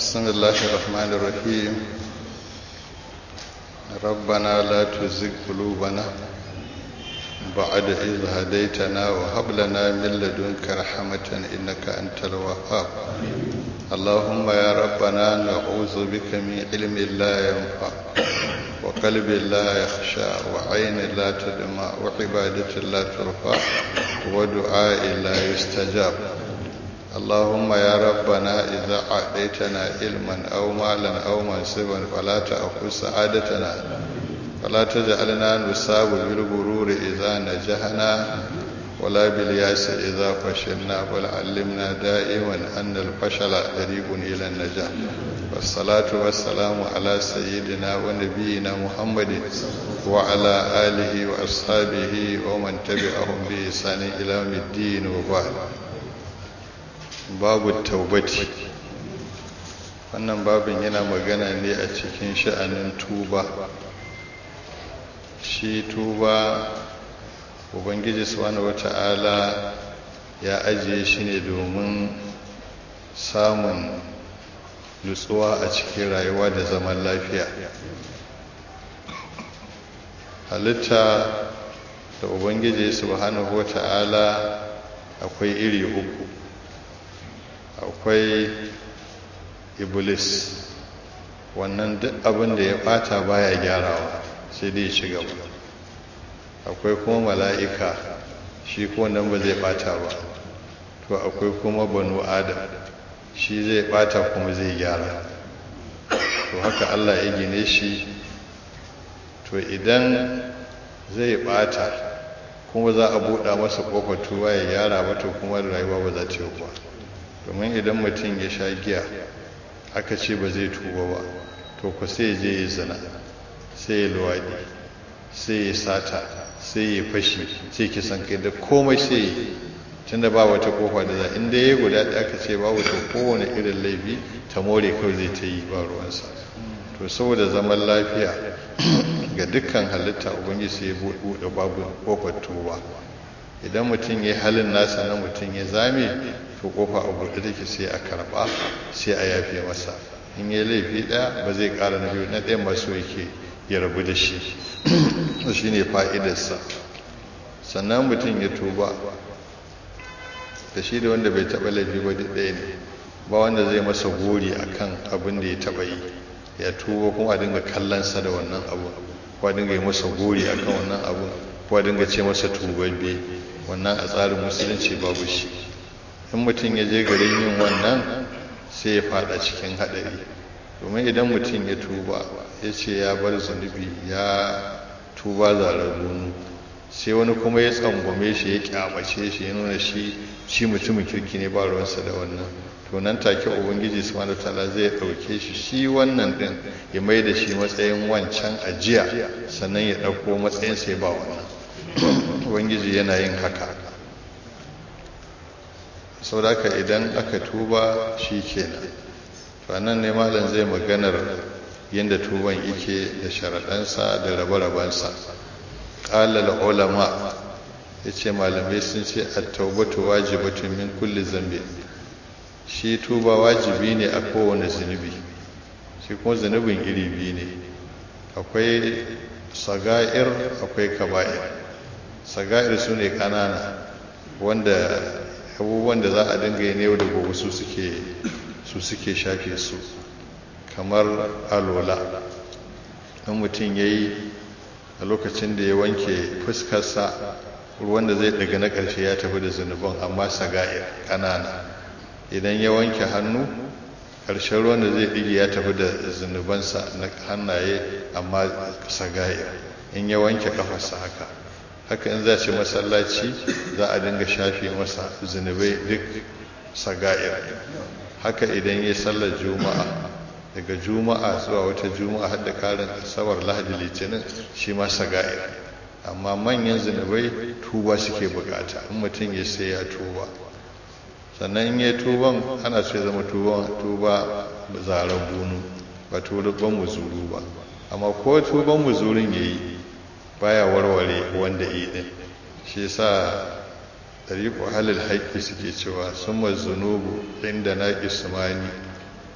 بسم الله الرحمن الرحيم ربنا لا تزغ قلوبنا بعد إذ هديتنا وهب لنا من لدنك رحمة إنك أنت الوهاب اللهم يا ربنا نعوذ بك من علم لا ينفع وقلب لا يخشى وعين لا تدمع وعبادة لا ترفع ودعاء لا يستجاب اللهم يا ربنا إذا أعطيتنا علما أو مالا أو منصبا فلا تأخذ سعادتنا فلا تجعلنا نصاب بالغرور إذا نجحنا ولا بالياس إذا فشلنا بل علمنا دائما أن الفشل طريق إلى النجاح والصلاة والسلام على سيدنا ونبينا محمد وعلى آله وأصحابه ومن تبعهم بإحسان إلى يوم الدين وبعد babu taubati wannan babin yana magana ne a cikin sha'anin tuba shi tuba ubangiji subhanahu wata'ala ya ajiye shi ne domin samun nutsuwa a cikin rayuwa da zaman lafiya halitta da ubangiji subhanahu wata'ala akwai iri uku akwai iblis wannan duk abin da ya bata baya gyarawa sai dai ci gaba akwai kuma mala'ika shi ko nan ba zai bata ba to akwai kuma banu adam shi zai bata kuma zai gyara to haka Allah ya gine shi to idan zai bata kuma za a buɗa masa ƙofar tuwa ya gyara ba to kuma rayuwa ba za ta yi ba domin idan mutum ya sha giya aka ce ba zai tuba ba to ku sai je ya zina sai ya luwaɗi sai ya sata sai ya fashi sai kisan kai da komai sai ya tun da ba wata kofa da za inda ya guda da aka ce ba wata kowane irin laifi ta more kawai zai ta yi ba ruwansa to saboda zaman lafiya ga dukkan halitta ubangiji sai ya buɗe babu kofar tuba idan mutum ya halin nasa na mutum ya zame to kofa a buɗe take sai a karɓa sai a yafe masa in yi laifi ɗaya ba zai ƙara na biyu na ɗayan masu yake ya rabu da shi shi ne fa'idarsa sannan mutum ya tuba da shi da wanda bai taɓa laifi ba duk ɗaya ne ba wanda zai masa gori a kan abin da ya taɓa yi ya tuba kuma a dinga kallonsa da wannan abu ko a dinga yi masa gori a kan wannan abu ko a dinga ce masa tubabbe wannan a tsarin musulunci babu shi in mutum ya je garin yin wannan sai ya fada cikin haɗari domin idan mutum ya tuba ya ce ya bar zunubi ya tuba zarar gonu sai wani kuma ya tsangwame shi ya kyamace shi ya nuna shi shi mutumin kirki ne ba ruwansa da wannan to nan take ubangiji subhanahu wataala zai ɗauke shi shi wannan din ya mai da shi matsayin wancan ajiya sannan ya ɗauko matsayin sai ba wannan ubangiji yana yin haka sau da idan aka tuba shi kenan to nan ne malam zai maganar yadda tuban yake da sharaɗansa da rabe-rabensa ƙalal ulama ya ce malamai sun ce a taubatu wajibatun min kulli zambi shi tuba wajibi ne a kowane zunubi shi kuma zunubin iri biyu ne akwai saga'ir akwai kaba'ir saga'ir su ne ƙanana wanda abubuwan da za a dinga yi yau da gobe su suke su suke shafe su kamar alola in mutum ya yi a lokacin da ya wanke fuskarsa ruwan da zai daga na ƙarshe ya tafi da zunuban amma saga'ir ƙanana idan ya wanke hannu ƙarshen ruwan da zai ɗige ya tafi da zunubansa na hannaye amma saga'ir in ya wanke ƙafarsa haka haka in za ce masallaci za a dinga shafe masa zunubai duk saga'ir haka idan ya sallar juma'a daga juma'a zuwa wata juma'a har da karin asabar lahadi litinin shi ma saga'ir amma manyan zunubai tuba suke bukata in mutum ya sai ya tuba sannan in ya tuban ana so ya zama tuba zaren bunu ba tuban muzuru ba amma ko tuban muzurin ya yi baya warware wanda yi din shi sa tariqu halil haqqi suke cewa summa zunubu inda na ismani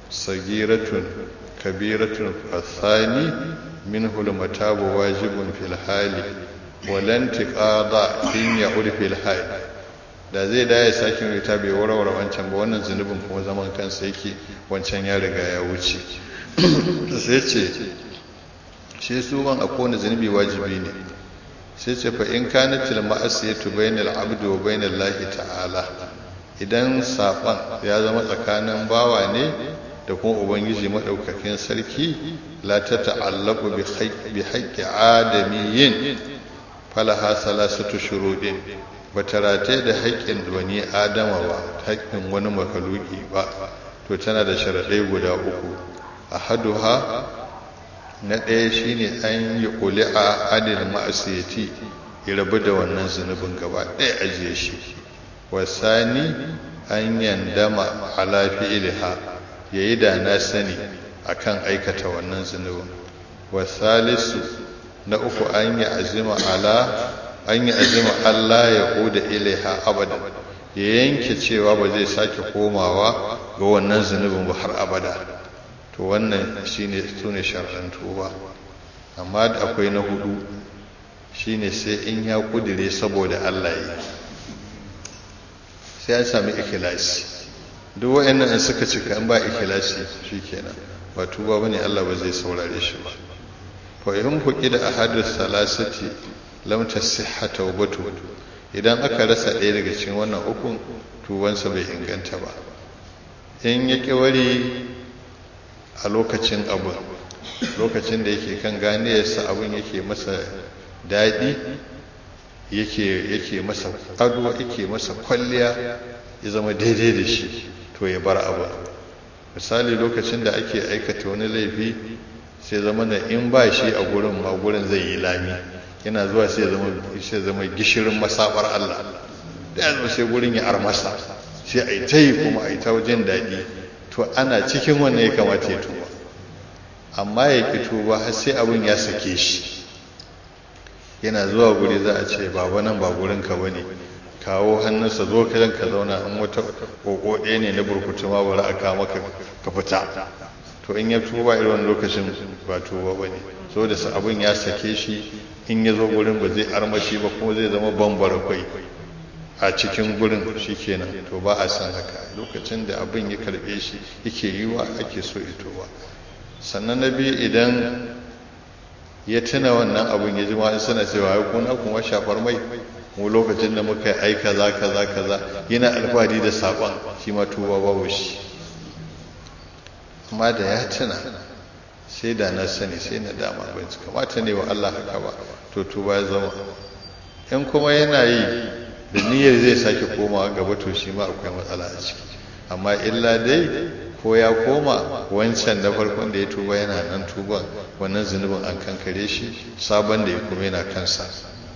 sagiratun kabiratun fasani min hulmatabu wajibun fil hali walan tiqada in ya'ud fil hali da zai da ya sake rita bai warware wancan ba wannan zunubin kuma zaman kansa yake wancan ya riga ya wuce sai ce shi su ban a kowane zunubi wajibi ne sai ce fa in kana til ma'asiyatu bainal abdi wa bainal lahi ta'ala idan saban ya zama tsakanin bawa ne da kuma ubangiji madaukakin sarki la ta ta'allaqu bi haqqi adamiyyin falaha salasatu shurudin bata rataye da haƙƙin wani adama ba haƙƙin wani makaluki ba to tana da sharaɗai guda uku ahaduha na ɗaya shine an yi ƙuli'a adil ma'asiyati ya rabu da wannan zunubin gaba ɗaya ajiye shi wasani an yandama ala fi'liha yayi da na sani akan aikata wannan zunubin wasalisu na uku an yi azima ala an yi azima Allah ya kuda ilaiha abadan ya yanke cewa ba zai sake komawa ga wannan zunubin ba har abada to wannan shine sune shar'an tuba amma da akwai na hudu shine sai in ya kudire saboda Allah yi sai an sami ikhlasi duk wayannan in suka cika in ba ikhlasi shikenan ba tuba bane Allah ba zai saurare shi ba fa in fuqida ahadus salasati lam tasihha tawbatu idan aka rasa ɗaya daga cikin wannan ukun tubansa bai inganta ba in ya wari a lokacin abu lokacin da yake kan ganiyarsa abin yake masa daɗi yake yake masa ado yake masa kwalliya ya zama daidai da shi to ya bar abu misali lokacin da ake aikata wani laifi sai zama na in ba shi a gurin ma gurin zai yi lami yana zuwa sai zama sai zama gishirin masabar Allah da yanzu sai gurin ya armasa sai a yi ta yi kuma a yi ta wajen daɗi to ana cikin wannan ya kamata ya tuba amma ya ki tuba har sai abin ya sake shi yana zuwa guri za a ce baba nan ba gurin ka bane kawo hannunsa zo ka ka zauna in wata koko ɗaya ne na burkutu ma bari a kawo maka ka fita to in ya tuba irin lokacin ba tuba bane so da abin ya sake shi in ya zo gurin ba zai armashi ba kuma zai zama bambara kwai a cikin gurin shikenan to ba a san haka lokacin da abin ya karbe shi yake yiwa ake so ya tuba sannan na biyu idan ya tuna wannan abin ya ji ma'in suna cewa ya kuna kuma shafar mai mu lokacin da muka yi aika za kaza kaza yana alfahari da saƙon shi ma tuba babu shi amma da ya tuna sai da na sani sai na dama bai kamata ne wa Allah haka ba to tuba ya zama in kuma yana yi da niyyar zai sake komawa gaba to shi ma akwai matsala a ciki amma illa dai ko ya koma wancan na farkon da ya tuba yana nan tuban wannan zunubin an kankare shi sabon da ya kuma yana kansa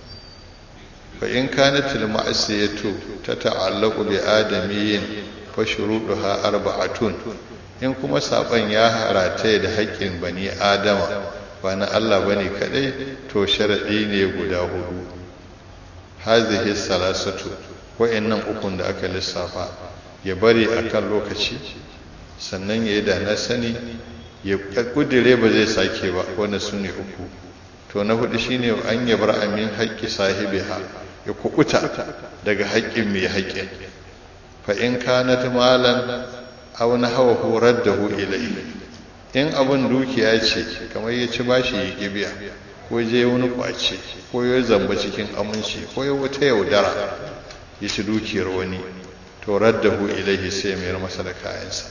fa in kanat al ma'siyatu tata'allaqu bi adamiyyin fa shuruduha arba'atun in kuma saban ya harata da haƙƙin bani adama ba na Allah bane kadai to sharadi ne guda hudu hazihi salasatu wa'annan ukun da aka lissafa ya bari akan lokaci sannan ya yi da na sani ya kudire ba zai sake ba wanda su ne uku to na hudu shine an ya bar amin haƙƙi sahibiha ya kukuta daga haƙƙin mai haƙƙin fa in kanat malan aw nahawahu raddahu ilayhi in abun dukiya ce kamar ya ci bashi ya kibiya ko je wani kwace ko ya zamba cikin aminci ko ya wata yaudara ya ci dukiyar wani to raddahu ilayhi sai mayar masa da kayansa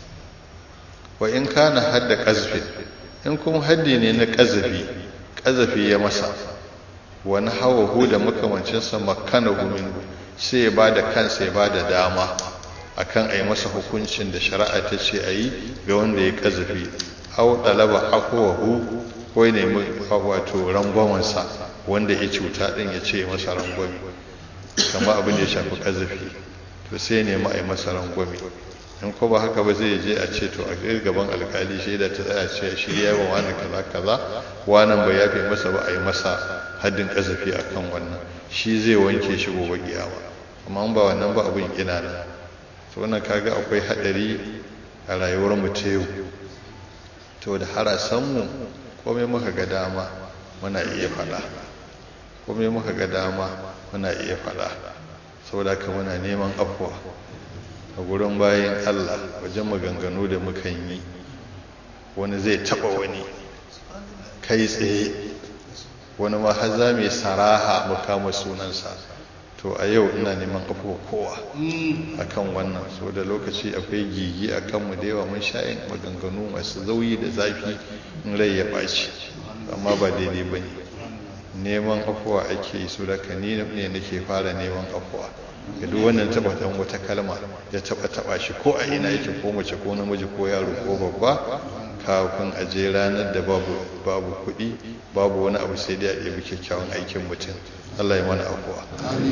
wa in kana hadda qazfi in kuma haddi ne na qazafi qazafi ya masa wani hawahu da makamancinsa makanahu minhu sai ya bada kansa ya bada dama akan a yi masa hukuncin da shari'a ta ce a yi ga wanda ya qazafi aw dalaba afwahu ko ne wato rangwamansa wanda ya cuta din ya ce masa rangwami kamar abin da ya shafi qazafi to sai ne ma a yi masa rangwami in ko ba haka ba zai je a ce to a gaban alkali shaida ta tsaya ce shi ya yi wani kaza kaza wannan bai yafe masa ba a yi masa haddin kazafi akan wannan shi zai wanke shi gobe kiyama amma ba wannan ba abin ina nan to wannan kaga akwai hadari a rayuwar mu ta yau to da harasanmu komai muka ga dama muna iya faɗa komai muka ga dama muna iya faɗa saboda ka muna neman afuwa a gurin bayan Allah wajen maganganu da muka yi wani zai taɓa wani kai tsaye wani ma har za mu saraha mu kama sunansa to a yau ina neman afuwa kowa akan wannan so da lokaci akwai gigi a kanmu da yawa mun sha'in maganganu masu zauyi da zafi in rai ya ɓaci amma ba daidai ba ne neman afuwa ake yi su da ni ne nake fara neman afuwa ga duk wannan taba dan wata kalma ya taba taba shi ko a ina yake ko mace ko namiji ko yaro ko babba kafin a je ranar da babu babu kuɗi babu wani abu sai dai a ɗebi kyakkyawan aikin mutum Allah ya mana afuwa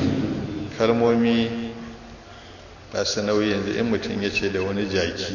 kalmomi ba su nauyi yanzu in mutum ya ce da wani jaki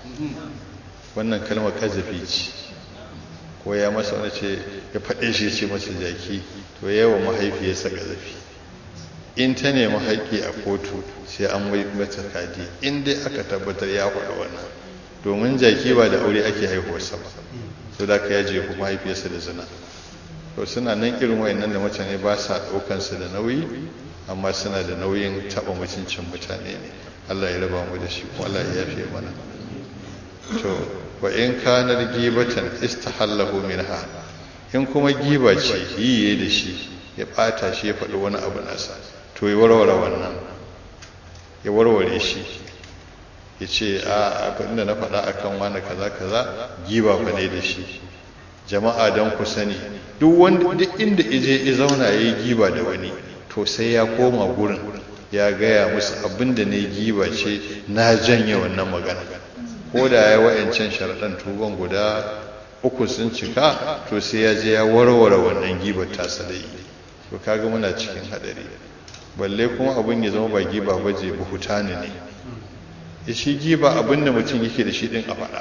wannan kalmar kazafi ce ko ya masa wani ce ya faɗe shi ce masa jaki to yawa mahaifiyarsa kazafi in ta nemi haƙƙi a kotu sai an wai mata kadi in dai aka tabbatar ya faɗi wannan domin jaki ba da aure ake haihuwarsa ba so da ka yaje ku mahaifiyarsa da zina to suna nan irin wayannan da mutane ba sa ɗaukan su da nauyi amma suna da nauyin taɓa mutuncin mutane ne Allah ya raba mu da shi kuma Allah ya yafe mana to wa in kanar gibatan istahallahu minha in kuma giba ce yiye da shi ya ɓata shi ya faɗi wani abu nasa to ya warware wannan ya warware shi ya ce a abin da na faɗa akan wani kaza kaza giba fa ne da shi jama'a don ku sani duk wanda duk inda ije ya zauna ya yi giba da wani to sai ya koma gurin ya gaya musu abin da ne giba ce na janye wannan magana ko da ya wa'ancan sharaɗan tuban guda uku sun cika to sai ya je ya warware wannan gibar tasa da yi to kaga muna cikin haɗari balle kuma abin ya zama ba giba ba je buhutani ne shi giba abin da mutum yake da shi din a faɗa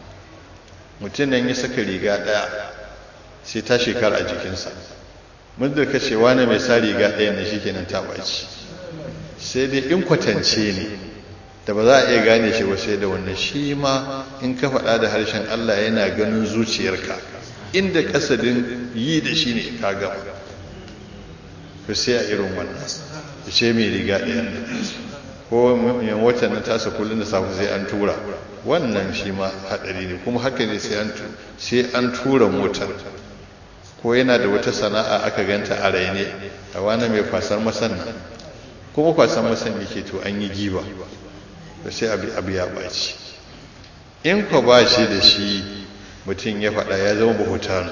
mutum nan ya saka riga ɗaya sai ta shekara a jikinsa muddin ka ce wani mai sa riga ɗaya ne shi kenan ta ɓaci sai dai in kwatance ne da ba za a iya gane shi ba sai da wannan shi ma in ka faɗa da harshen Allah yana ganin zuciyarka inda kasadin yi da shi ne ka gama to sai a irin wannan ce mai riga ɗaya ko yan watan na tasa kullum da safe sai an tura wannan shi ma haɗari ne kuma haka ne sai an tura motar ko yana da wata sana'a aka ganta a raine a wani mai kwasar masan nan kuma kwasar masan yake to an yi giba da sai abu ya ɓaci in kwa ba shi da shi mutum ya faɗa ya zama buhutanu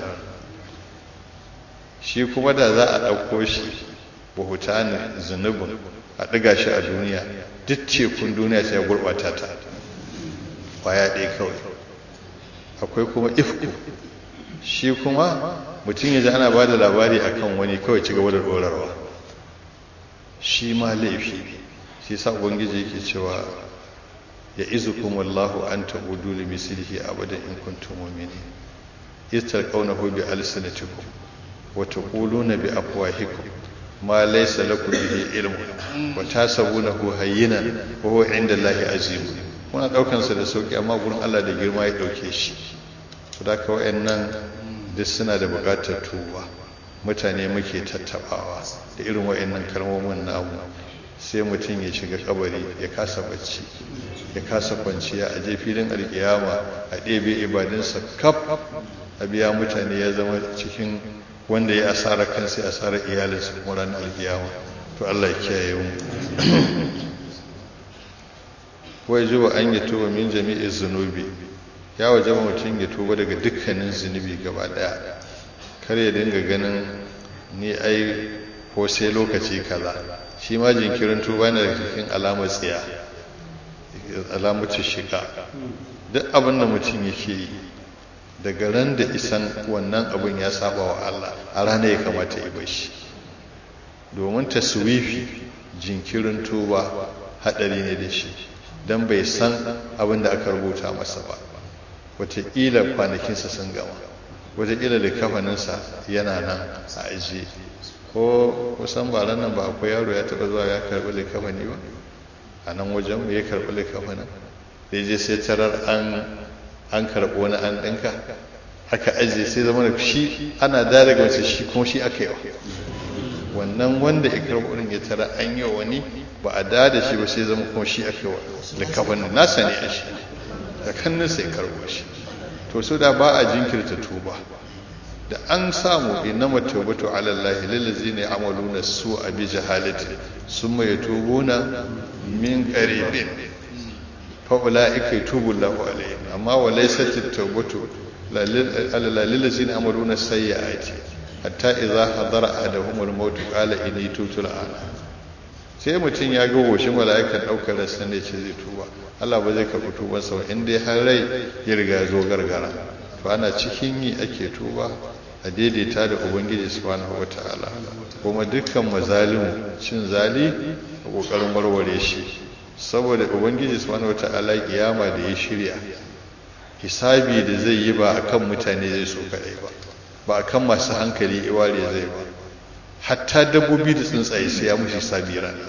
shi kuma da za a ɗauko shi buhutanin zunubin a ɗiga shi a duniya duk tekun duniya sai ya gurɓata ta ƙwaya ɗaya kawai akwai kuma ifku shi kuma mutum ya ji ana ba da labari a kan wani kawai ci gaba da ɗorarwa shi ma laifi shi sa ubangiji yake cewa ya izu kuma Allahu an ta'udu li mislihi abadan in kuntum mu'minin istarqawnahu bi alsinatikum wa taquluna bi afwahikum ma laysa lakum bihi ilmun wa tasabunahu hayyinan wa huwa 'inda Allahi azim kuna daukan sa da sauki amma gurin Allah da girma ya dauke shi saboda ka wayannan duk suna da buƙatar tuba mutane muke tattabawa da irin wayannan kalmomin namu sai mutum ya shiga kabari ya kasa bacci ya kasa kwanciya a je filin alkiyama a ɗebe ibadunsa kaf a biya mutane ya zama cikin wanda ya asara kansa ya asara iyalinsa kuma ranar alkiyama to Allah ya kiyaye mu wai zuwa an yi tuba min jami'i zunubi ya waje mutum ya tuba daga dukkanin zunubi gaba daya kar ya dinga ganin ni ai ko sai lokaci kaza shi ma jinkirin tuba na daga cikin alamar tsiya alamar shiga duk abin da mutum yake yi daga ran da isan wannan abin ya saba wa Allah a ranar ya kamata ya bashi domin taswifi jinkirin tuba hadari ne da shi don bai san abin da aka rubuta masa ba wataƙila kwanakinsa sun gama wataƙila da kafaninsa yana nan a ajiye ko kusan ba nan ba akwai yaro ya taɓa zuwa ya karɓi likafani ba a nan wajen ya karɓi likafanin da je sai tarar an an karɓo wani an ɗinka aka ajiye sai zama da shi ana da daga wace shi kuma shi aka yi wa wannan wanda ya karɓo ɗin ya tara an yi wani ba a da da shi ba sai zama kuma shi aka yi wa da kafan nasa ne a shi da kannin sai karɓo shi to so da ba a jinkirta tuba da an samu innama tawbatu ala Allah lillazina ya'maluna su'a bi jahalati summa yatubuna min qaribin fa ulaika yatubu Allahu alaihim amma wa laysat at-tawbatu ala lillazina ya'maluna sayyi'ati hatta idza hadara ahaduhum al-maut qala inni tubtu al-ana sai mutum ya ga goshin mala'ikan daukar rasan ne ce zai tuba Allah ba zai karɓi tubansa ba in dai har rai ya riga zo gargara to ana cikin yi ake tuba a daidaita da ubangiji subhanahu wata'ala kuma dukkan mazalimu cin zali a kokarin warware shi saboda ubangiji subhanahu wata'ala kiyama da ya shirya hisabi da zai yi ba akan mutane zai so kadai ba ba akan masu hankali iware zai ba hatta dabbobi da tsuntsaye sai ya mushi hisabi rana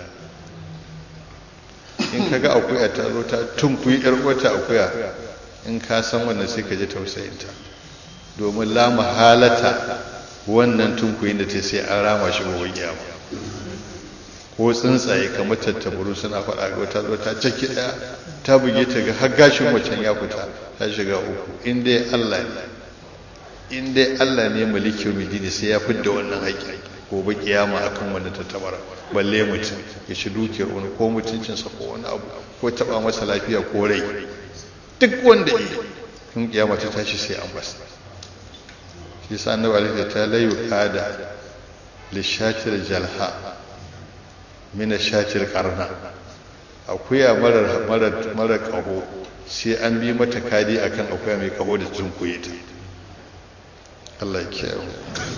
in kaga akuya ta zo ta tunkuyi yar uwarta akuya in ka san wannan sai ka ji tausayinta domin la mahalata wannan tunkuyin da ta sai an rama shi gobe kiyama ko tsuntsaye kamar tattaburu suna faɗa ga wata zo ta caki ɗaya ta buge ta ga har gashin wacan ya fita ta shiga uku in dai Allah ne in dai Allah ne maliki midini sai ya fidda wannan haƙƙi gobe kiyama akan wannan tattabara balle mutum ya ci dukiyar wani ko mutuncinsa ko wani abu ko taɓa masa lafiya ko rai duk wanda yi in kiyama ta tashi sai an basa shi sa annabi alaihi ta layu qada li shatir jalha min shatir qarna akuya marar marar marar kaho sai an bi mata kadi akan akuya mai kaho da tunkuye ta Allah ya kiyaye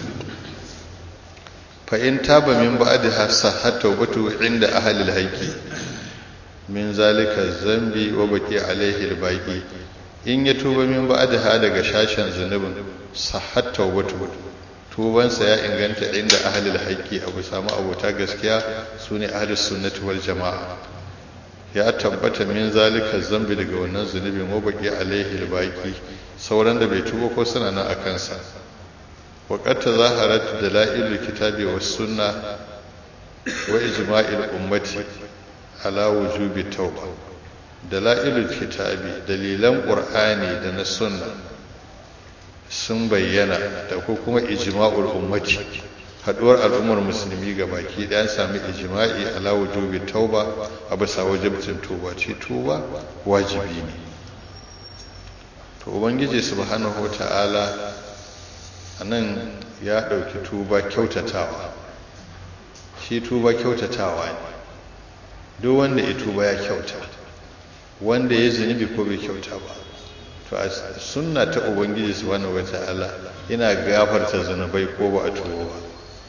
fa in taba min ba'di hafsa hatta watu inda ahli al-haqqi min zalika zambi wa baqi alaihi al-baqi in ya tuba min ba'daha daga shashin zunubin sahat tawbatu tubansa ya inganta inda ahlul haqqi abu samu abota gaskiya sune ahlus sunnati wal jamaa ya tabbata min zalika zambi daga wannan zunubin wa baqi alaihi al-baqi sauran da bai tuba ko suna nan akan sa wa qad tazaharat dalailul kitabi was sunna wa ijma'il ummati ala wujubi tauba dala'ilul kitabi dalilan qur'ani da na sunna sun bayyana da ko kuma ijma'ul ummati haduwar al'ummar musulmi ga baki ɗaya sami ijma'i ala wujubi tauba a bisa wajibcin tuba ce tuba wajibi ne to ubangiji subhanahu wata'ala anan ya ɗauki tuba kyautatawa shi tuba kyautatawa ne duk wanda ya tuba ya kyauta wanda ya zunubi ko bai kyauta ba to a sunna ta ubangiji subhanahu wata'ala yana gafarta zunubai ko ba a tuba ba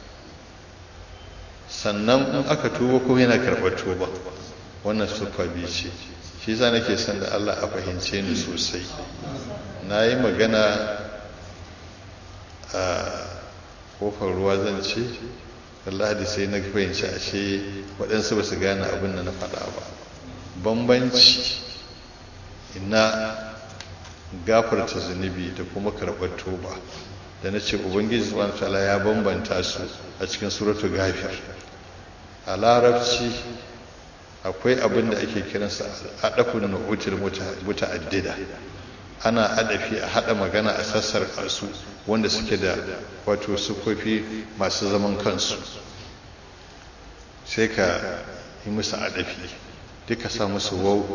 sannan in aka tuba ko yana karɓar tuba wannan siffa biyu ce shi yasa nake son da Allah a fahimce ni sosai na yi magana a kofar ruwa zan ce wallahi sai na fahimci ashe waɗansu ba su gane abin da na faɗa ba bambanci ina gafarta zunubi da kuma karɓar toba da na ce ubangiji subhanahu ta'ala ya bambanta su a cikin suratu gafir a larabci akwai abin da ake kiransa adafin nu'utul muta'addida ana adafi a hada magana a sassar su wanda suke da wato sukofi masu zaman kansu sai ka yi musu adafi duka sa musu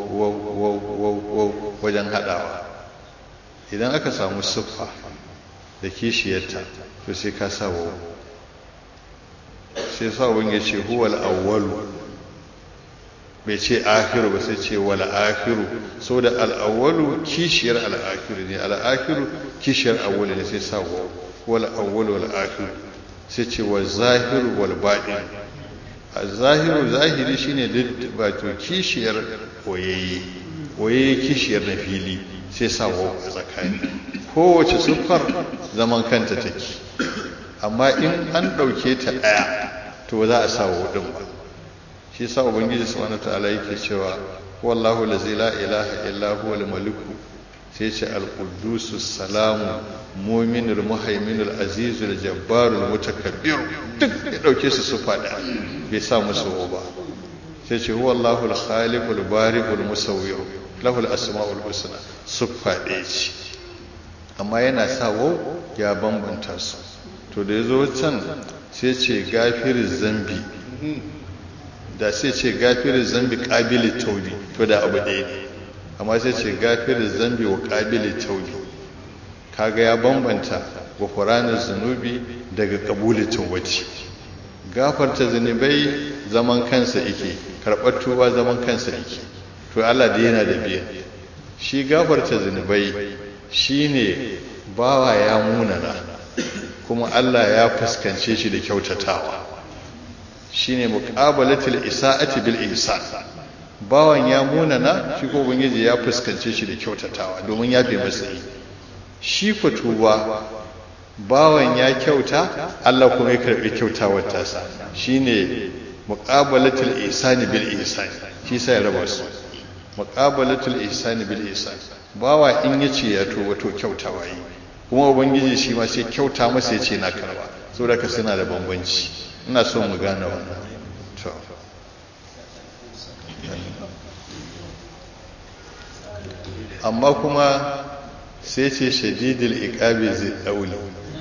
wau wajen hadawa idan aka samu siffa da kishiyarta to sai ka sa wau sai sa wani ya ce huwal awwalu bai ce akhiru ba sai ce wal akhiru saboda al awwalu kishiyar al akhiru ne al akhiru kishiyar awwal ne sai sa wau wal awwalu wal akhiru sai ce wal zahiru wal batin al zahiru zahiri shine duk wato kishiyar oyayye oyayye kishiyar na fili sai sa wau a tsakani kowace siffar zaman kanta take amma in an ɗauke ta ɗaya to za a sa wau ɗin ba shi sa ubangiji subhanahu ta'ala yake cewa wallahu allazi la ilaha illa huwa al-maliku sai ce al-quddus salamu mu'minul muhaiminul azizul jabbarul mutakabbir duk ya dauke su su fada bai sa musu ba sai ce huwa Allahu al-khaliqul bari'ul musawwir lahu al-asma'ul husna su fade ce amma yana sa wau ya bambanta su to da yazo can sai ce gafiriz zambi da sai ce gafiriz zambi qabili tawbi to da abu ɗaya ne amma sai ce gafiriz zambi wa qabili tawbi kaga ya bambanta gufranin zunubi daga qabuli tawbati gafarta zunubai zaman kansa yake karɓar tuba zaman kansa yake to Allah da yana da biyan shi gafarta zunubai shine bawa ya munana kuma Allah ya fuskance shi da kyautatawa shine muqabalatul isa'ati bil ihsan bawan ya munana shi ko ubangiji ya fuskance shi da kyautatawa domin ya fi masa shi fa tuba bawan ya kyauta Allah kuma ya karbi kyautawar tasa shine muqabalatul ihsani bil ihsan shi sai raba su muqabalatul ihsani bil ihsan bawa in yace ya to wato kyautawa yi kuma ubangiji shi ma sai kyauta masa yace na karba saboda ka suna da bambanci ina so mu gane wannan to amma kuma sai ce shadidul iqabi zai dauli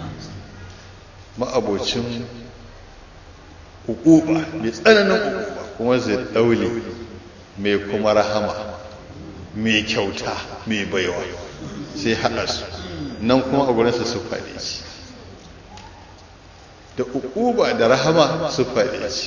ma'abocin hukuba mai tsananin hukuba kuma zai dauli mai kuma rahama mai kyauta mai baiwa sai haɗa su nan kuma a gurinsa su faɗi ci da hukuba da rahama su faɗi ci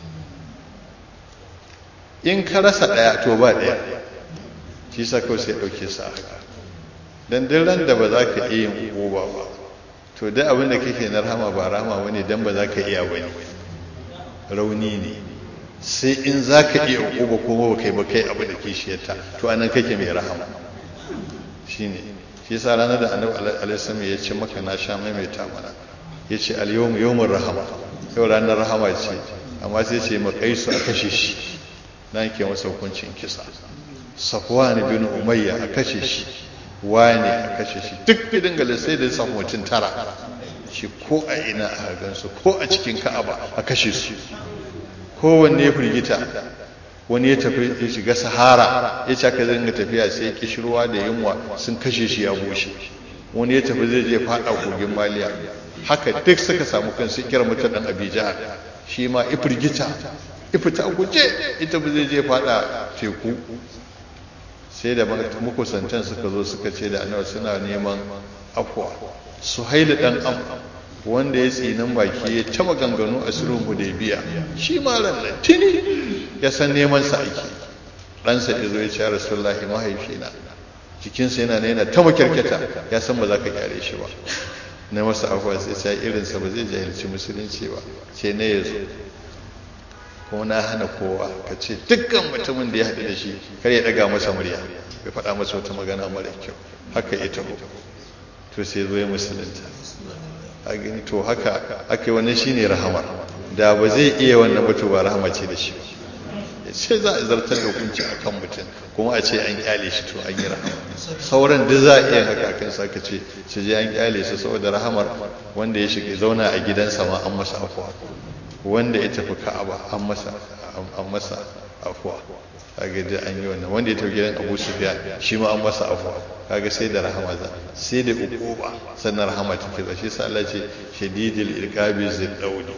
in ka rasa ɗaya to ba ɗaya shi sa kawai sai ɗauke su a haka don duk ran da ba za ka iya yin hukuba ba to da abin da kake na rahama ba rahama wani dan ba za ka iya bane rauni ne sai in za ka iya uba kuma ba kai ba kai abu da kishiyarta to anan kake mai rahama shine shi yasa ranar da annabi alaihi ya ce maka na sha maimaita mana ya ce al-yawm yawmur rahama yau ranar rahama ce amma sai ce makaisu a kashe shi dan ke masa hukuncin kisa safwan bin umayya a kashe shi wane a kashe shi duk bidin gale sai da samu mutum tara shi ko a ina a gansu ko a cikin ka'aba a kashe su kowanne ya firgita wani ya tafi ya shiga sahara ya ce aka zanga tafiya sai kishirwa da yunwa sun kashe shi ya bushe wani ya tafi zai je fada kogin maliya haka duk suka samu kansu kira mutum dan abijahar shi ma ifirgita ifita guje ita zai je fada teku sai da makusantan suka zo suka ce da annabi suna neman afwa suhaili dan am wanda ya tsinin baki ya ta maganganu a sulhun hudaybiya shi ma rannan tuni ya san neman sa aiki ɗansa ya zo ya ce rasulullahi mahaifina jikinsa yana yana ta makyarkyata ya san ba za ka kyale shi ba na masa afwa sai sai irinsa ba zai jahilci musulunci ba ce ne ya zo kuma na hana kowa ka ce dukkan mutumin da ya haɗu da shi kar ya ɗaga masa murya bai faɗa masa wata magana mara kyau haka ya taho to sai zo ya musulunta a gani to haka aka wannan shine rahamar da ba zai iya wannan ba to ba rahama ce da shi ya ce za a zartar da hukunci a kan mutum kuma a ce an kyale shi to an yi rahama sauran duk za a iya haka kan sa ka ce su je an kyale su saboda rahamar wanda ya shiga zauna a gidansa ma an masa afuwa wanda ya tafi ka'aba an masa an masa afuwa kaga da an yi wannan wanda ya tafi gidan Abu Sufyan shi ma an masa afuwa kaga sai da rahama za sai da ukuba sannan rahama take da shi sa Allah ce shadidil iqabi ziddaudi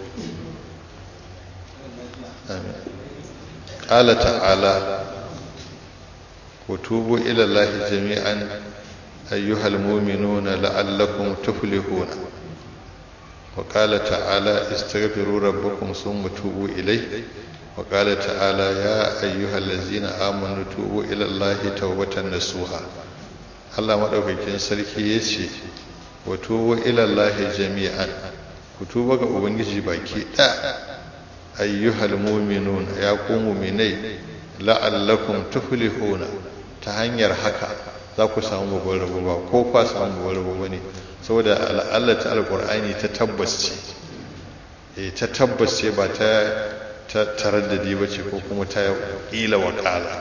amin qala ta'ala وتوبوا إلى الله جميعا أيها المؤمنون لعلكم تفلحون وقال تعالى استغفروا ربكم ثم توبوا إليه وقال تعالى يا أيها الذين آمنوا توبوا إلى الله توبة نصوحا Allah maɗaukakin sarki ya ce wa tuba ilallahi jami'an ku tuba ga ubangiji baki ɗaya ayyuhal mu'minun ya ku mu'minai la'allakum tuflihuna ta hanyar haka za ku samu babban rabo ba ko fa samu babban rabo bane saboda Allah ta alqur'ani ta tabbas ce eh ta tabbas ce ba ta ta taraddadi bace ko kuma ta ila wakala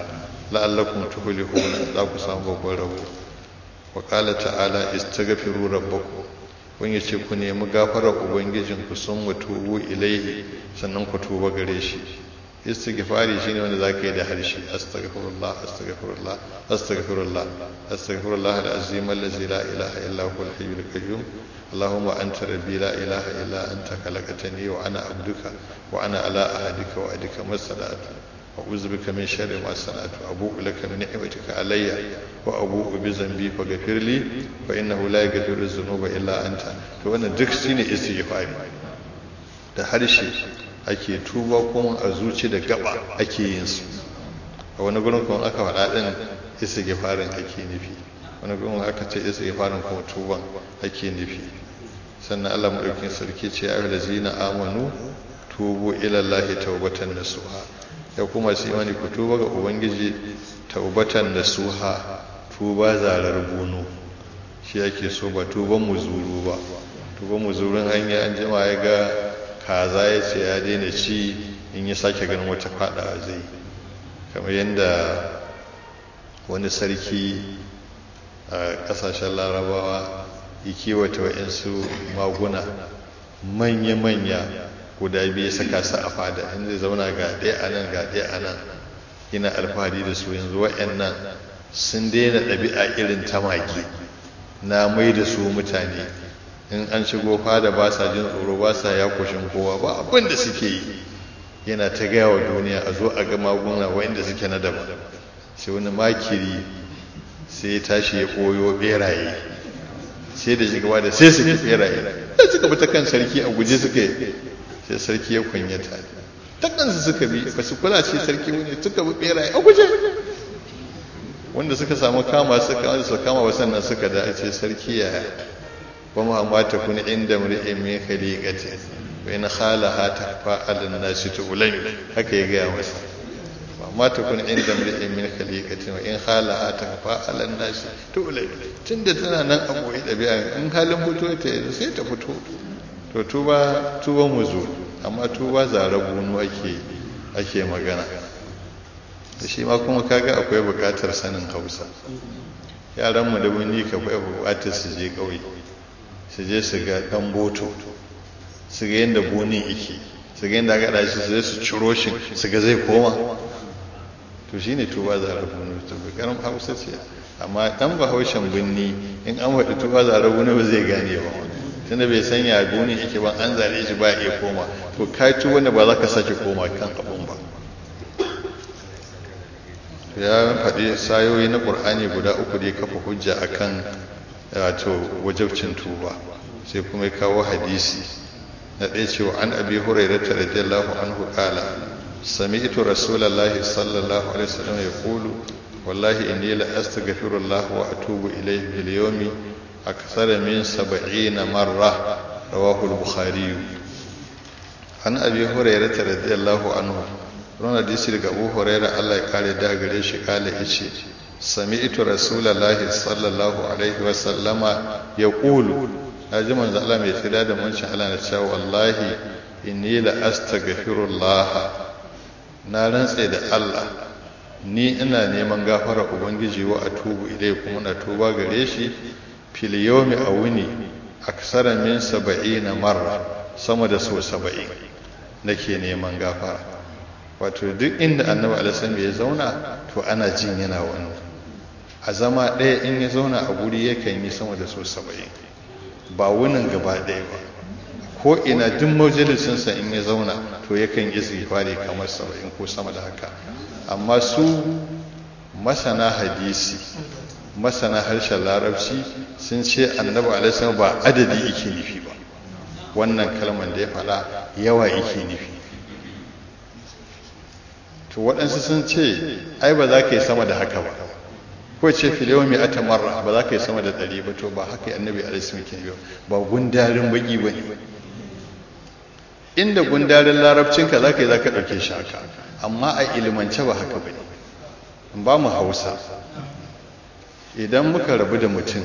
la'allakum tuflihuna za ku samu babban rabo wa qala ta'ala istaghfiru rabbakum kun yace ku nemi gafarar ubangijin ku sun mutubu ilaihi sannan ku tuba gare shi istighfari shine wanda zaka yi da harshe astaghfirullah astaghfirullah astaghfirullah astaghfirullah al-azim allazi la ilaha illa huwa al-hayyul qayyum اللهم أنت ربي لا إله إلا أنت خلقتني وأنا عبدك وأنا على أهدك وأدك ما استطعت أعوذ بك من شر ما صنعت أبوء لك من نعمتك علي وأبوء بذنبي فاغفر لي فإنه لا يغفر الذنوب إلا أنت to wannan duk shine istighfari da harshe ake tuba kuma a zuci da gaba ake yin su a wani gurin kuma aka faɗa din istighfarin ake nufi wani gurin aka ce istighfarin kuma tuban ake nufi sannan Allah madaukakin sarki ce ya ayyuhallazina amanu tubu ila Allahi tawbatan nasuha ya kuma su imani ku tuba ga ubangiji taubatan da suha tuba zarar bunu shi yake so ba tuban muzuru ba tuban muzurun hanya an jima ya ga kaza ya ce ya daina ci in ya sake ganin wata fada zai kamar yadda wani sarki a kasashen larabawa ya kiwata wa'insu maguna manya-manya guda biyu saka su a fada in zai zauna ga ɗaya a nan ga ɗaya a nan yana alfahari da su yanzu wa'annan sun daina ɗabi'a irin ta mage na mai da su mutane in an shigo fada ba sa jin tsoro ba sa ya kushin kowa ba abin da suke yi yana ta gaya wa duniya a zo a ga maguna wa'inda suke na daban sai wani makiri sai ya tashi ya koyo beraye sai da shiga da sai suke beraye da suka bi ta kan sarki a guje suka yi sai sarki ya kunyata ta kansu suka bi ba su kula ce sarki wani suka bi beraye a guje wanda suka samu kama suka wanda suka kama ba sannan suka da ce sarki ya ba mu amma ta kun inda mri'in min khaliqati wa in khalaha takfa alan nasi tu'lam haka ya gaya masa ba amma ta kun inda mri'in min khaliqati wa in khalaha takfa alan nasi tu'lam tunda tana nan a boye dabi'a in halin fito ta sai ta fito to tuba tuba mu zo amma tuba zara bunu ake ake magana da shi ma kuma kaga akwai bukatar sanin hausa yaran mu da wani ka akwai bukatar su je kauye su je su ga dan boto su ga yadda bunin yake su ga yadda aka dashi su je su ciro shi su ga zai koma to shine tuba zara bunu to karam hausa ce amma dan bahaushen binni in an faɗi tuba zara bunu ba zai gane ba tunda bai san ya goni yake ba an zare shi ba iya koma to kai ci wanda ba za ka sake koma kan abun ba ya faɗi sayoyi na ƙur'ani guda uku da ya kafa hujja akan wato wajabcin tuba sai kuma ya kawo hadisi na ɗaya cewa an abi hurairata radiyallahu anhu qala sami'tu rasulullahi sallallahu alaihi wasallam yaqulu wallahi inni la astaghfirullah wa atubu ilayhi bil yawmi أكثر من سبعين مرة رواه البخاري عن أبي هريرة رضي الله عنه رونا ديسي لك أبو هريرة الله قال دا قريش قال إيشي سمعت رسول الله صلى الله عليه وسلم يقول أجمع زعلام يتداد من شعلا نتشاء والله إني لأستغفر الله نارن سيد الله ni ina neman gafara ubangiji wa atubu ilai kuma na tuba gare shi fil yawmi a wuni aksara min saba'ina marra sama da so saba'in nake neman gafara wato duk inda annabi alaihi ya zauna to ana jin yana wannan a zama ɗaya in ya zauna a guri yakan yi sama da so saba'in ba wunin gaba ɗaya ba ko ina duk majalisinsa in ya zauna to yakan yi zifari kamar saba'in ko sama da haka amma su masana hadisi masana harshen larabci sun ce annabi alaihi ba adadi yake nufi ba wannan kalmar da ya faɗa yawa yake nufi to waɗansu sun ce ai ba za ka yi sama da haka ba ko ce filewa mai ata marra ba za ka yi sama da ɗari ba to ba haka annabi alaihi ke nufi ba gundarin baki ba ne inda gundarin larabcinka za ka yi za ka ɗauke shi haka amma a ilimance ba haka ba ne ba mu hausa idan muka rabu da mutum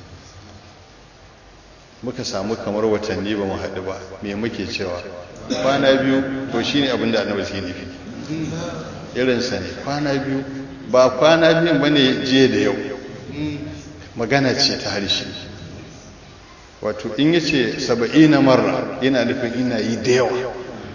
muka samu kamar watanni ba mu haɗu ba me muke cewa kwana biyu to shi ne abinda annabi ke nufi irinsa ne kwana biyu ba kwana biyun ba ne jiya da yau magana ce ta harshe wato in ya ce saba'i na marra yana nufin ina yi da yawa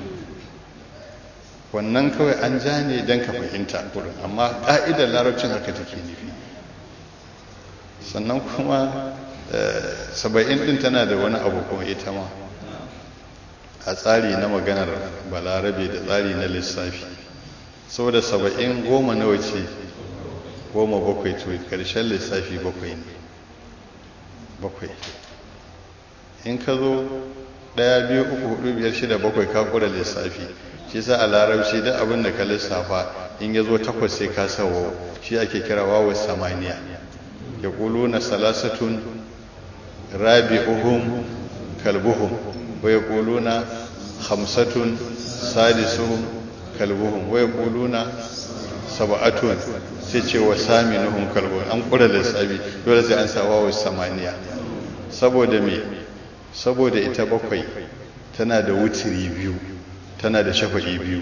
wannan kawai an ja ne don ka fahimta kurin amma ƙa'idar larabcin haka take nufi sannan kuma saba'in ɗin tana da wani abu kuma ita ma a tsari na maganar balarabe da tsari na lissafi saboda saba'in goma nawa ce goma bakwai to karshen lissafi bakwai ne bakwai in ka zo ɗaya biyu uku hudu biyar shida bakwai ka kura lissafi shi sa a larabci duk abin da ka lissafa in ya zo takwas sai ka sawo shi ake kira wawo samaniya ya ƙulu na salasatun rabi'uhum kalbuhum wa ya ƙulu na hamsatun sadisuhum kalbuhum wa ya ƙulu na saba'atun sai ce wa saminuhum kalbuhum an ƙura lissafi dole sai an sa wawo samaniya saboda me saboda ita bakwai tana da wutiri biyu tana da shafa'i biyu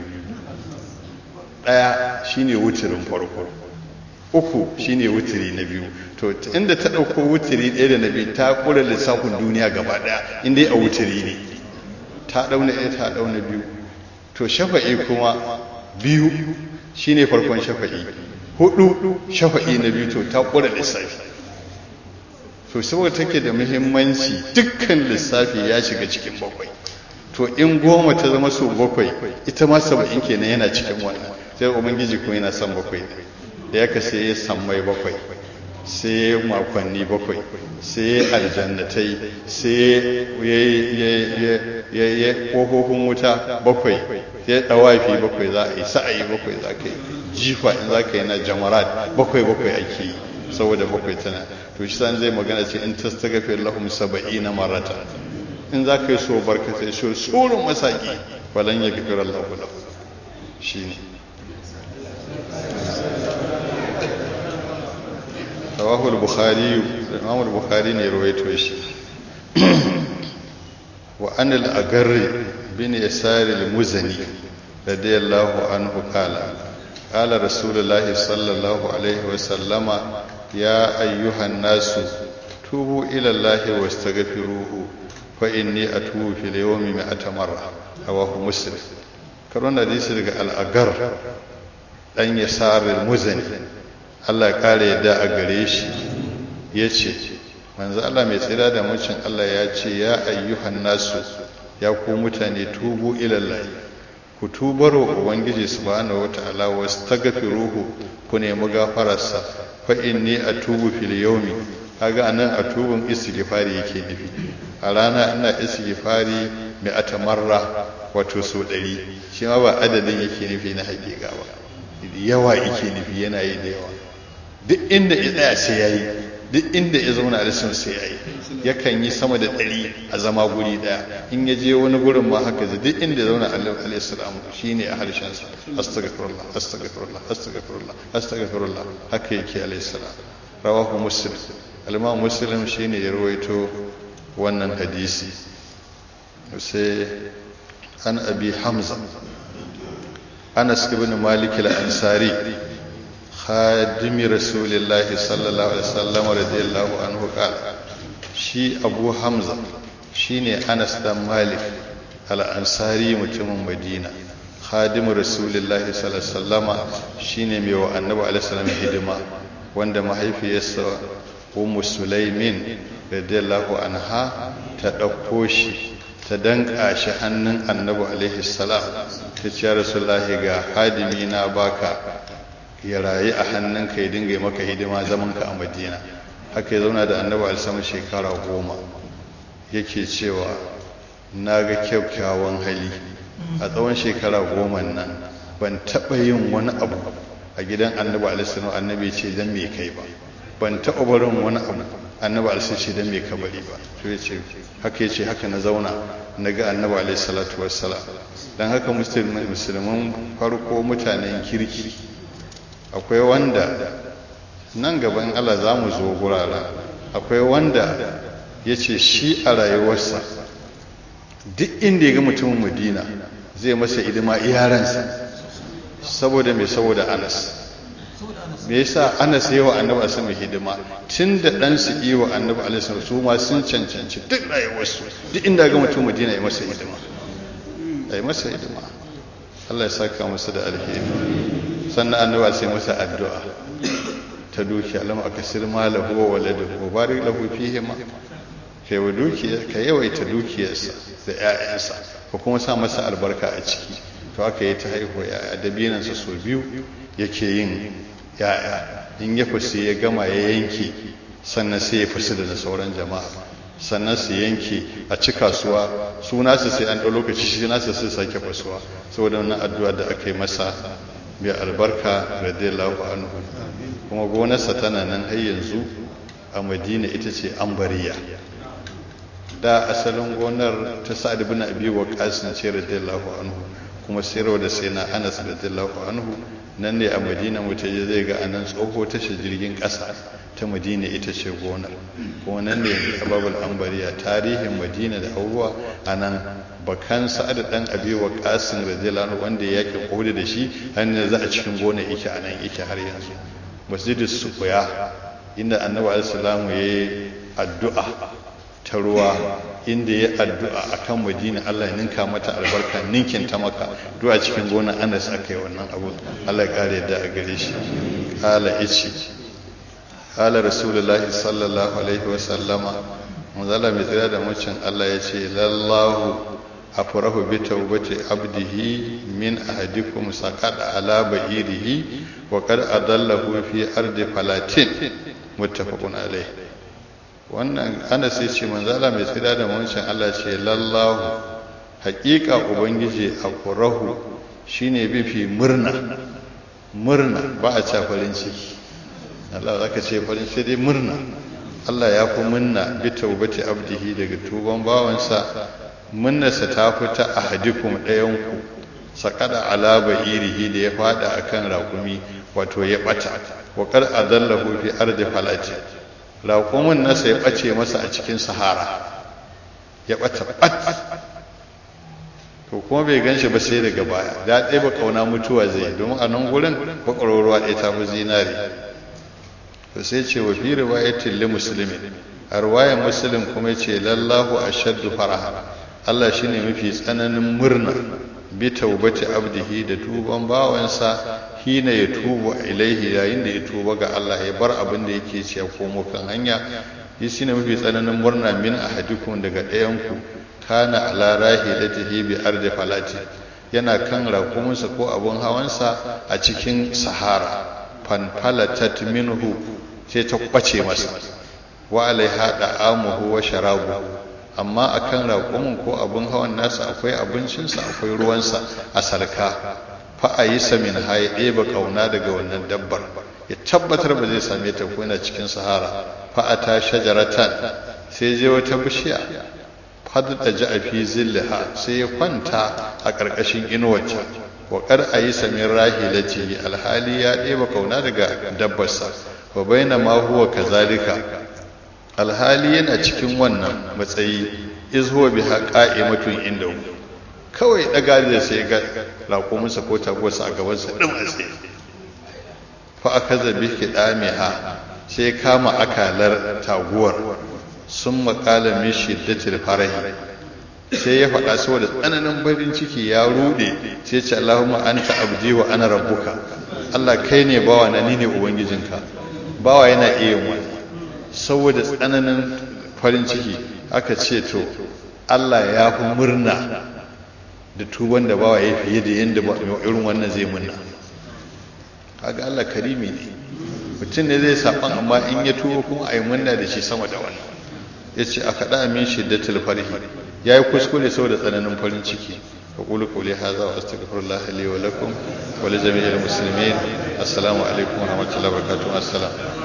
ɗaya shine wutirin farko uku shine wutiri na biyu to inda ta ɗauko wutiri ɗaya da na biyu ta ƙura lissafin duniya gaba ɗaya inda a wutiri ne ta ɗauna ɗaya ta ɗauna biyu to shafa'i kuma biyu shine farkon shafa'i hudu shafa'i na biyu to ta ƙura lissafi to saboda take da muhimmanci dukkan lissafi ya shiga cikin bakwai to in goma ta zama su bakwai ita ma saba'in kenan yana cikin wannan sai ubangiji kuma yana son bakwai da ya sai ya sammai bakwai sai ya makonni bakwai sai ya aljannatai sai ya ya kofofin wuta bakwai sai ya dawafi bakwai za a yi sa'ayi bakwai za ka yi jifa in za ka yi na jamarat bakwai bakwai ake yi saboda bakwai tana to shi san zai magana ce in tastaghfir lahum saba'ina marata in za ka yi so barkatai so tsoron masaki walan ya gafir Allah lahu shine rawahu al-bukhari imam al-bukhari ne rawaito shi wa an al-agarri bin yasar al-muzani radiyallahu anhu qala qala rasulullah sallallahu alaihi wa sallama ya ayyuhan nasu tubu ila allahi wastaghfiruhu fa inni atubu fil yawmi mi'ata marra rawahu muslim karon hadisi daga al-agar dan yasar al-muzani Allah ya kare yadda a gare shi yace manzo Allah mai tsira da mucin Allah ya ce ya ayyuhan nasu ya ku mutane tubu ila Allah ku tubaro ubangiji subhanahu wataala wastaghfiruhu ku nemi gafararsa fa inni atubu fil yawmi kaga anan atubun istighfari yake nufi a rana ina istighfari mai atamarra wato so ɗari shi ma ba adadin yake nufi na hakika ba yawa yake nufi yana yi da yawa duk inda ya tsaya sai yayi duk inda ya zauna a lisan sai yayi yakan yi sama da ɗari a zama guri ɗaya in ya je wani gurin ma haka zai duk inda ya zauna alaihi salam shine a harshen sa astaghfirullah astaghfirullah astaghfirullah astaghfirullah haka yake alaihi salam rawahu muslim al-imam muslim shine ya rawaito wannan hadisi sai an abi hamza anas ibn malik al-ansari khadimi rasulillahi sallallahu alaihi wasallam radiyallahu anhu qala shi abu hamza shine anas dan malik al-ansari mutumin madina khadimu rasulillahi sallallahu alaihi wasallam shine mai wa annabi alaihi salam hidima wanda mahaifiyarsa ummu sulaimin radiyallahu anha ta dauko shi ta danka shi hannun annabi alaihi salam ta ce rasulullahi ga hadimi na baka ya rayu a hannunka ya dinga maka hidima zamanka a madina haka ya zauna da annabi alisama shekara goma yake cewa na ga kyakkyawan hali a tsawon shekara goma nan ban taɓa yin wani abu a gidan annabi alisama annabi ce don me kai ba ban taɓa barin wani abu annabi alisama ce don me ka bari ba to ya ce haka ya ce haka na zauna na ga annabi alisalatu wassalam don haka musulman farko mutanen kirki akwai wanda nan gaban Allah za mu zo gurara akwai wanda ya ce shi a rayuwarsa duk inda ya ga mutumin madina zai masa idima iyaransa saboda mai saboda anas me yasa ana sai wa annabi sama hidima tun da dan su yi wa annabi alaihi su ma sun cancanci duk rayuwarsu duk inda ga mutum madina ya masa hidima ya masa hidima Allah ya saka masa da alheri sannan annabi sai masa addu'a ta dukiya lam akasir malahu wa waladahu wa barik lahu fihi ma kai wa dukiya ka yawaita dukiyarsa da ƴaƴansa ko kuma sa masa albarka a ciki to aka yi ta haihuwa yaya dabinansa sau biyu yake yin yaya in ya fusi ya gama ya yanke sannan sai ya fusi da sauran jama'a sannan su yanke a ci kasuwa su nasu sai an ɗau lokaci shi nasu sai sake fasuwa saboda wannan addu'a da aka yi masa mai albarka radiyallahu anhu kuma gonarsa tana nan har yanzu a madina ita ce ambariya da asalin gonar ta sa'ad ibn abi waqas ce radiyallahu anhu kuma sayarwa da sai na anas radiyallahu anhu nan ne a madina mutaje zai ga anan tsoho tashar jirgin ƙasa ta madina ita ce gonar kuma nan ne ababul ambariya tarihin madina da abubuwa a nan bakan sa'ad dan abi wa qasim radiyallahu anhu wanda ya yake kohudi da shi har ne za a cikin gonar yake a nan yake har yanzu masjidus suqya inda annabi alaihi ya yi addu'a ta ruwa inda ya addu'a akan madina Allah ya ninka mata albarka ninkin ta maka du'a cikin gonar Anas aka yi wannan abu Allah ya kare da a gare shi ala ici ala rasulullahi sallallahu alaihi wa sallama manzala mai tsira da mucin Allah ya ce lallahu afrahu bi tawbati abdihi min ahadikum saqada ala ba'irihi wa qad adallahu fi ardi falatin muttafaqun alaihi wannan ana sai ce manzala mai tsira da mucin Allah ce lallahu haƙiƙa ubangiji afrahu shine bifi murna murna ba a ca farin ciki Allah zaka ce farin sai dai murna Allah ya fi munna bi taubati abdihi daga tuban bawansa munnarsa ta fita a hadikum ɗayanku saƙada alaba irihi da ya fada akan raƙumi wato ya ɓata wa kar adallahu fi ardi falati raƙumin nasa ya ɓace masa a cikin sahara ya ɓata ɓat to kuma bai ganshi ba sai daga baya da ɗaya ba ƙauna mutuwa zai domin a nan gurin bakwarwarwa ɗaya ta fi zinari to sai ce wa fi riwayatin li muslimin a riwayar muslim kuma ce lallahu ashaddu faraha Allah shine mafi tsananin murna bi taubati abdihi da tuban bawansa hina ya tubu ilaihi yayin da ya tuba ga Allah ya bar abin da yake ci ya komo kan hanya yi shine mafi tsananin murna min ahadikum daga ɗayan ku kana ala rahilatihi bi ardi falati yana kan rakumunsa ko abun hawansa a cikin sahara fanfalatat minhu sai ta kwace masa wa alaiha da'amuhu wa sharabu amma akan raƙumin ko abin hawan nasa akwai abincinsa akwai ruwansa a salka fa a yi samin haye ɗeba ƙauna daga wannan dabbar ya tabbatar ba zai same ta ko yana cikin sahara fa a ta shajaratan sai je wata bishiya fadda ji a fi zillaha sai ya kwanta a ƙarƙashin inuwarta wa kar a yi samin rahilati alhali ya ɗeba kauna daga dabbarsa wa baina ma huwa kazalika alhali yana cikin wannan matsayi iz huwa biha qa'imatun indahu kawai daga da sai ga raƙuminsa ko tagosa a gabansa din a tsaye fa akaza bi kidamiha sai kama akalar taguwar sun maƙala min shiddatil farahi sai ya faɗa saboda tsananin barin ciki ya rude sai ce Allahumma anta abdi wa ana rabbuka Allah kai ne bawa na ni ne ubangijinka bawa yana iya wani saboda tsananin farin ciki aka ce to Allah ya fi murna da tuban da bawa ya fiye da yadda irin wannan zai murna kaga Allah karimi ne mutum ne zai saban amma in ya tuba kuma a yi murna da shi sama da wannan ya ce a kaɗa min shiddatul farhi ya yi kuskure saboda tsananin farin ciki أقول قولي هذا وأستغفر الله لي ولكم ولجميع المسلمين السلام عليكم ورحمة الله وبركاته السلام